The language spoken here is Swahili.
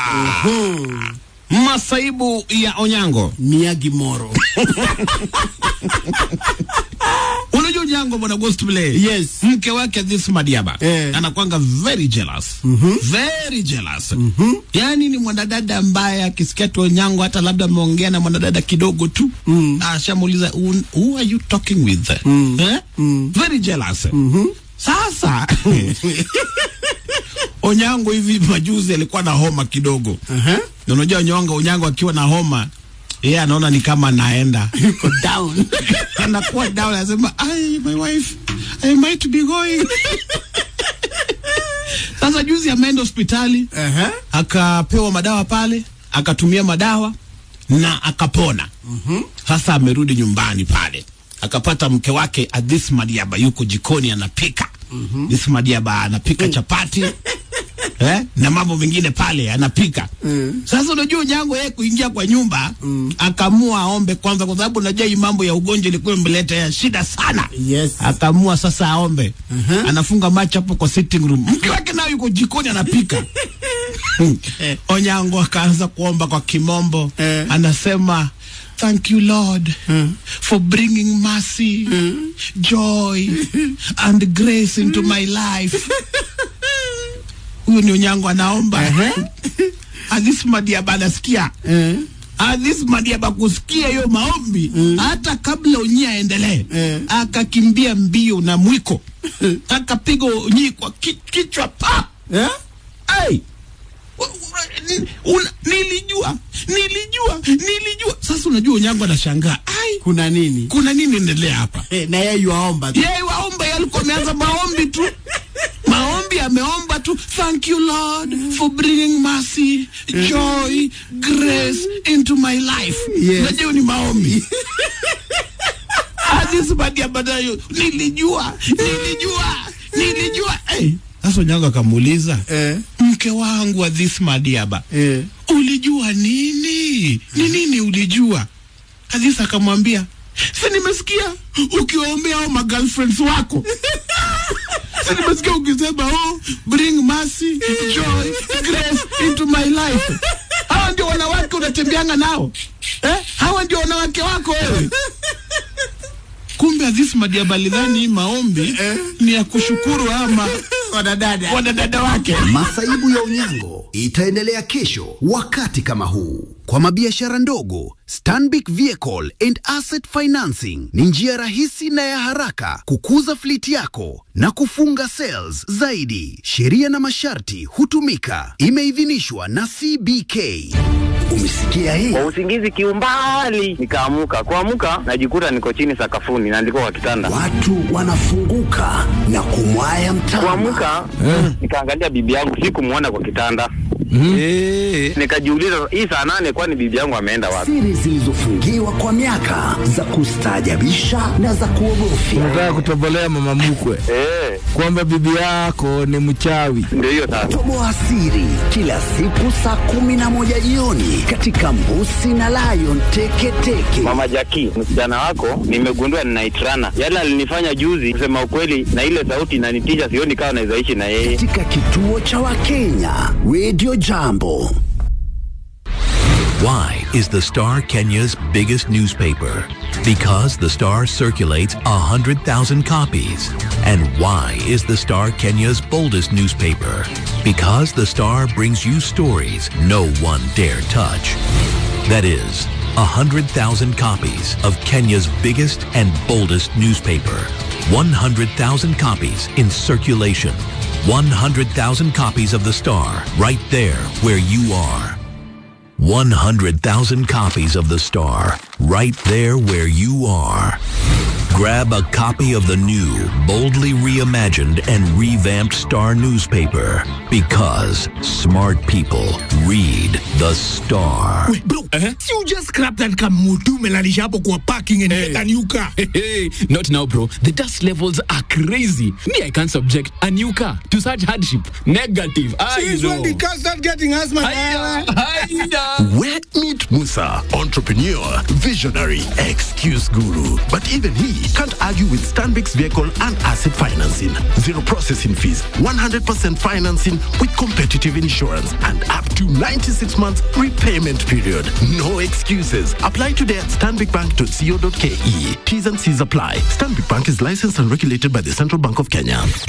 Masaibu ya Onyango. Miyagi Moro. Unajua Onyango bwana Ghost Play. Yes. Mke wake this Madiaba Eh. anakwanga very jealous. Very jealous. Yaani ni mwanadada ambaye akisikia tu Onyango hata labda ameongea na mwanadada kidogo tu ashamuuliza "Who- who are you talking with? Eh? Very jealous. Sasa Onyango hivi majuzi alikuwa na homa kidogo. Aha. Na unajua Onyango, Onyango akiwa na homa yeye anaona ni kama anaenda Yuko down. anakuwa down, anasema ai, my wife I might be going. Sasa juzi ameenda hospitali Aha. akapewa madawa pale, akatumia madawa na akapona. Sasa amerudi nyumbani pale akapata mke wake Adis Madiaba yuko jikoni anapika. Adis Madiaba anapika chapati eh, na mambo mengine pale anapika. Sasa unajua Onyango yeye kuingia kwa nyumba akaamua aombe kwanza, kwa sababu unajua hii mambo ya ugonjwa ilikuwa imeleta ya shida sana. Yes. Akaamua sasa aombe. Anafunga macho hapo kwa sitting room, mke wake nayo yuko jikoni anapika. Onyango akaanza kuomba kwa kimombo Eh. anasema thank you lord for bringing mercy joy and grace into my life huyo ni Onyango anaomba Adis Madiaba anasikia Eh. Adis Madiaba kusikia hiyo maombi hata kabla Onyi aendelee Eh. akakimbia mbio na mwiko akapiga Onyi kwa ki, kichwa pa Eh? Ai! Wa- wa- ni- una- nilijua nilijua nilijua sasa unajua Onyango anashangaa ai Kuna nini? kuna nini endelea hapa Eh, na yeye yuaomba tu. yeye waomba yeye alikuwa ameanza maombi tu maombi ameomba tu thank you lord for bringing mercy joy grace into my life Yes. najua ni maombi Aziz Badia Badayo nilijua nilijua nilijua hey. Sasa Onyango akamuuliza Eh. mke wangu Aziz Madiaba Eh. ulijua nini? Ni nini ulijua? Aziz akamwambia, si nimesikia ukiwaombea hao magirlfriends wako si nimesikia ukisema oh, bring mercy, joy, grace into my life. Hawa ndio wanawake unatembeanga nao eh? Hawa ndio wanawake wako wewe. Kumbe Aziz Madiaba alidhani hii maombi ni ya kushukuru ama Wadadada. wadadada wake. Masaibu ya Onyango itaendelea kesho wakati kama huu. Kwa mabiashara ndogo, Stanbic Vehicle and Asset Financing ni njia rahisi na ya haraka kukuza fliti yako na kufunga sales zaidi. Sheria na masharti hutumika. Imeidhinishwa na CBK. Umesikia hii? kwa usingizi kiumbali nikaamuka kuamuka najikuta niko chini sakafuni naandikwa kwa kitanda Watu wanafunguka na kumwaya mtama. kuamuka nikaangalia bibi yangu sikumwona kwa kitanda nikajiuliza hii saa nane kwani bibi yangu ameenda wapi Siri zilizofungiwa kwa miaka za kustaajabisha na za kuogofya. Unataka kutobolea mama mkwe Eh, kwamba bibi yako ni mchawi. ndio hiyo sasa Toboa siri kila siku saa kumi na moja jioni katika Mbusi na Lion Teketeke. mama jaki msichana wako nimegundua ninaitrana yale alinifanya juzi kusema ukweli na ile sauti inanitisha sioni kawa nawezaishi na yeye katika kituo cha Wakenya Radio Jambo. Why is the Star Kenya's biggest newspaper? Because the Star circulates 100,000 copies. And why is the Star Kenya's boldest newspaper? Because the Star brings you stories no one dare touch. That is, 100,000 copies of Kenya's biggest and boldest newspaper. 100,000 copies in circulation. 100,000 copies of the Star right there where you are. 100,000 copies of The Star, right there where you are. Grab a copy of the new, boldly reimagined and revamped Star newspaper because smart people read The Star. bro si you just scrap that kamutu umelalisha hapo kwa parking and get a new car Hey, not now, bro. The dust levels are crazy. Me, I can't subject a new car to such hardship. Negative. I Since know. when the car start getting asthma Hiya, hiya. Where meet Musa, entrepreneur, visionary, excuse guru. But even he Can't argue with Stanbic's vehicle and asset financing. Zero processing fees, 100% financing with competitive insurance, and up to 96 months repayment period. No excuses. Apply today at stanbicbank.co.ke. T's and C's apply. Stanbic Bank is licensed and regulated by the Central Bank of Kenya.